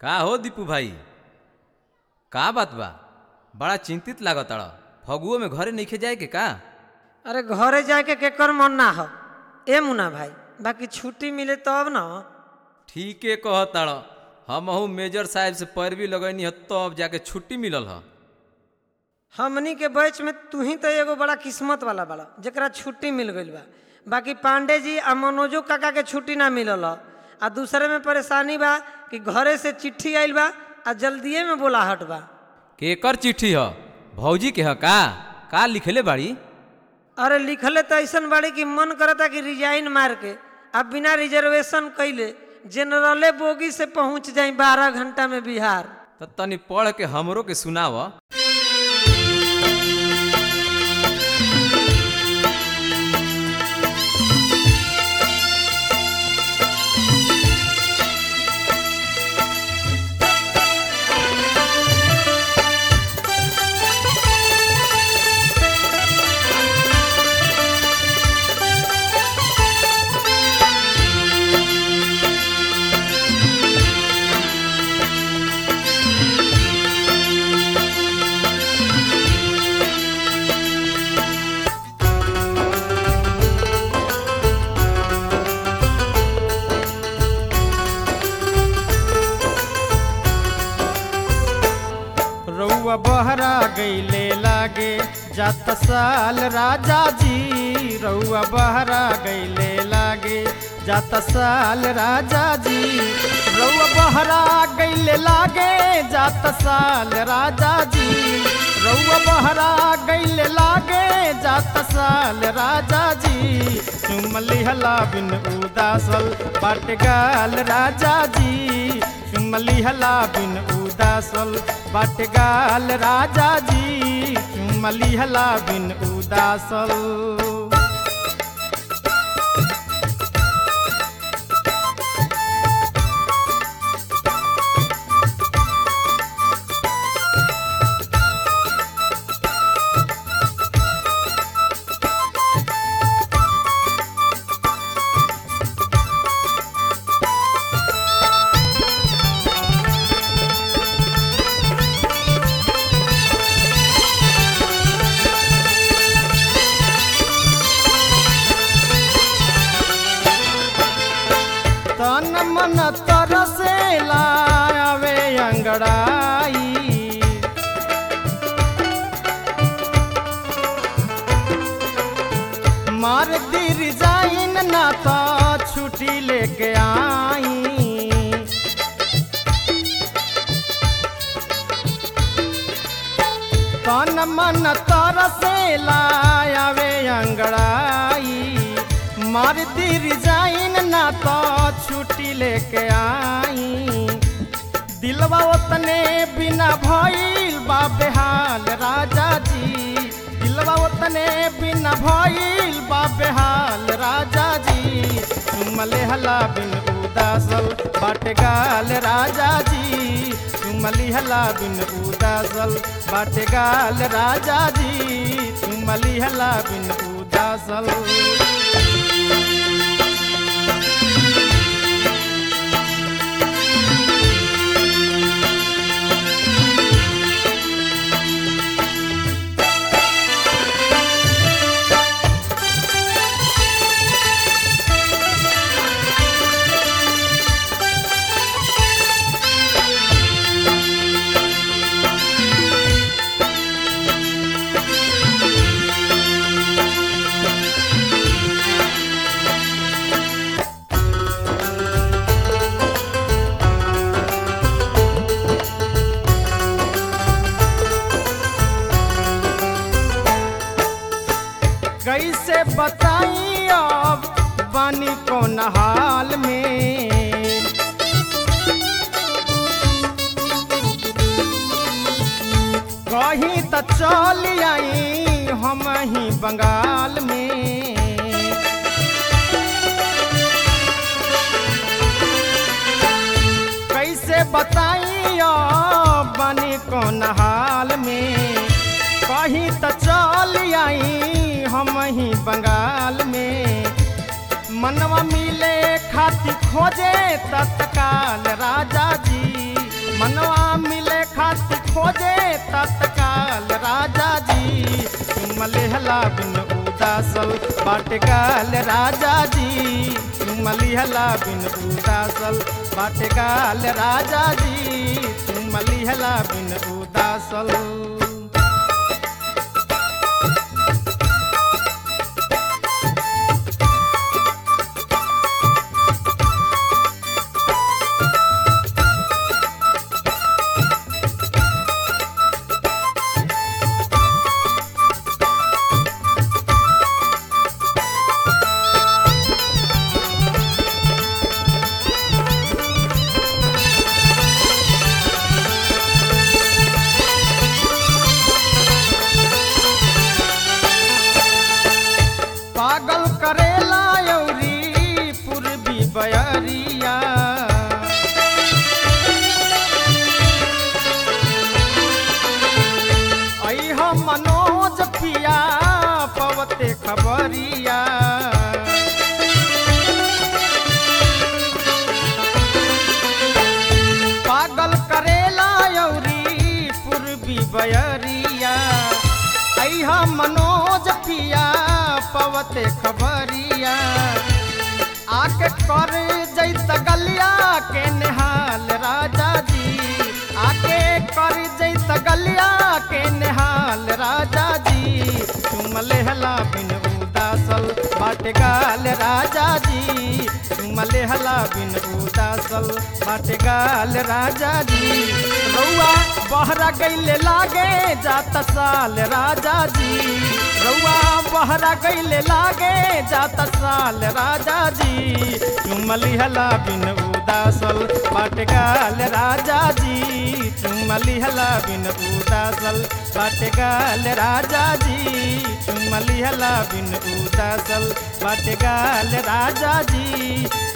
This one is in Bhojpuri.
का हो दीपू भाई का बात बा बड़ा चिंतित लागताड़ फगुओ में घरे नइखे जाए के का अरे घरे जाके केकर मन ना हो ए मुना भाई बाकी छुट्टी मिले तब न ठीके कहताड़ हमहू मेजर साहब से पैरवी लगैनी ह तब जाके छुट्टी मिलल ह हमनी के बैच में तू ही तो एगो बड़ा किस्मत वाला बड़ा जेकरा छुट्टी मिल गईल बा बाकी पांडे जी आ मनोजो काका के छुट्टी ना मिलल ह। आ दूसरे में परेशानी बा कि घरे से चिट्ठी आइल बा आ जल्दिए में बोलाहट बा केकर चिट्ठी ह भौजी के ह का का लिखले बाड़ी अरे लिखले तो ऐसन बाड़ी कि मन करता कि रिजाइन मार के अब बिना रिजर्वेशन कैले जनरले बोगी से पहुंच जाई बारह घंटा में बिहार त तनी पढ़ के हमरो के सुनाव रउआ बहरा गईले लागे जात साल राजा जी रउआ बहरा गईले लागे जात साल राजा जी रउआ बहरा गईले लागे जात साल राजा जी रउआ बहरा गईले लागे जात साल राजा जी चुमली हला बिन उदासल बाटगाल राजा जी चुमली हला बिन उदासल बाटगाल राजा जी चुमली हला बिन उदासल तन मन तरसे लावे अंगड़ाई मार दी रिजाइन ना तो छुट्टी लेके आई तन मन तरसे लावे अंगड़ाई मार दी रिजाइन ना तो छुट्टी लेके आई दिलवा ओतने बिना भइल बा बेहाल राजा जी दिलवा ओतने बिना भइल बा बेहाल राजा जी चुमले हला बिन उदासल बाटगाल राजा जी चुमली हला बिन उदासल बाटगाल राजा जी चुमली हला बिन उदासल कैसे बताई अब बानी कौन हाल में कहीं त चल आई हम ही बंगाल में कैसे बताई अब बानी कौन हाल में कहीं त चल आई हम ही बंगाल में मनवा मिले खातिर खोजे तत्काल राजा जी लिहला बिन उदासल बाट गाल राजा जी चुम लिहला बिन उदासल बाट गाल राजा जी चुम लिहला बिन उदासल पागल करेला यौरी पूर्वी बयरिया ऐह मनोज पिया पवते खबरिया पागल करेला यौरी पूर्वी बयरिया ऐहा मनोज पिया पवते खबरिया आके कर जैत गलिया के निहाल राजा जी आके कर जैत गलिया के निहाल राजा जी तुम लेहला बिन उदासल बाट गाल राजा जी तुम लेहला बिन उदासल बाट गाल राजा जी रउआ बहरा गईले लागे जात साल राजा जी रउआ बहरा गईले लागे जात साल राजा जी तुम लिहला बिन उदासल पाटगाल राजा जी तुम लिहला बिन उदासल पाटगाल राजा जी तुम लिहला बिन उदासल पाटगाल राजा जी